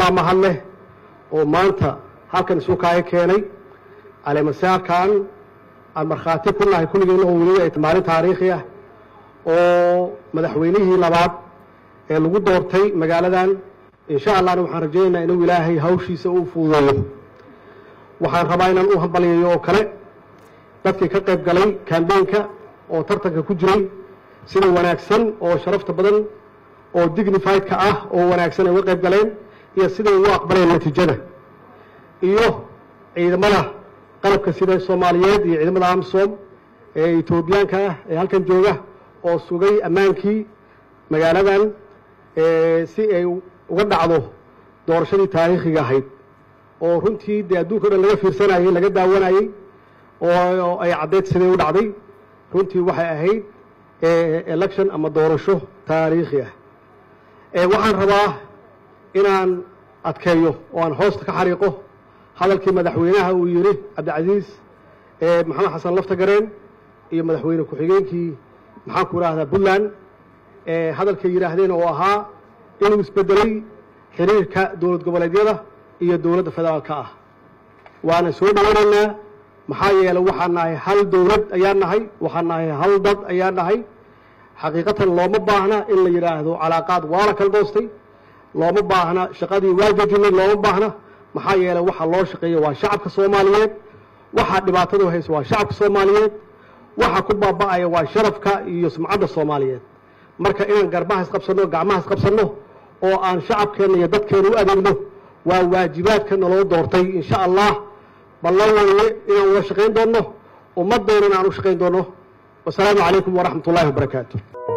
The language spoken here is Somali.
baa mahad leh oo maanta halkan isu kaaga keenay caleemasaarkan aan markhaati ku nahay kulligeenna oo weliba ay maalin taariikhi ah oo madaxweynihii labaad ee lagu doortay magaaladan insha allahna waxaan rajaynaynaa inuu ilaahay hawshiisa u fududeeyo waxaan rabaa inaan u hambaliyayo oo kale dadkii ka qayb galay kambeynka oo tartanka ku jiray sida wanaagsan oo sharafta badan oo dignifiedka ah oo wanaagsan ay uga qayb galeen iyo siday ugu aqbaleen natiijada iyo ciidamada qalabka sida soomaaliyeed iyo ciidamada amsom ee etoobiyaanka ah ee halkan jooga oo sugay ammaankii magaaladan si ay uga dhacdo doorashadii taariikhiga ahayd oo runtii dee adduunka o dhan laga fiirsanayey laga daawanayey oo ay caddeyd siday u dhacday runtii waxay ahayd election ama doorasho taariikhi ah waxaan rabaa inaan adkeeyo oo aan hoosta ka xariiqo hadalkii madaxweynaha uu yidhi cabdicasiis maxamed xasan laftagareen iyo madaxweyne ku-xigeenkii maxaan ku idhaahdaa puntland hadalkay yidhaahdeen oo ahaa inuu isbedelay xiriirka dowlad goboleedyada iyo dowladda federaalka ah waana soo dhawanaynaa maxaa yeelay waxaan nahay hal dowlad ayaan nahay waxaan nahay hal dad ayaan nahay xaqiiqatan looma baahna in la yidhaahdo calaaqaad waa la kala doostay looma baahna shaqadii waa jajinay looma baahna maxaa yeelay waxa loo shaqeeya waa shacabka soomaaliyeed waxaa dhibaatadu haysa waa shacabka soomaaliyeed waxa ku baaba'aya waa sharafka iyo sumcadda soomaaliyeed marka inaan garbaha isqabsanno gacmaha isqabsanno oo aan shacabkeenna iyo dadkeena u adeegno waa waajibaadka naloo doortay insha allah ballan weye inaan wada shaqayn doonno ummaddeena in aan u shaqayn doonno wasalaamu calaykum waraxmat ullahi wabarakaatu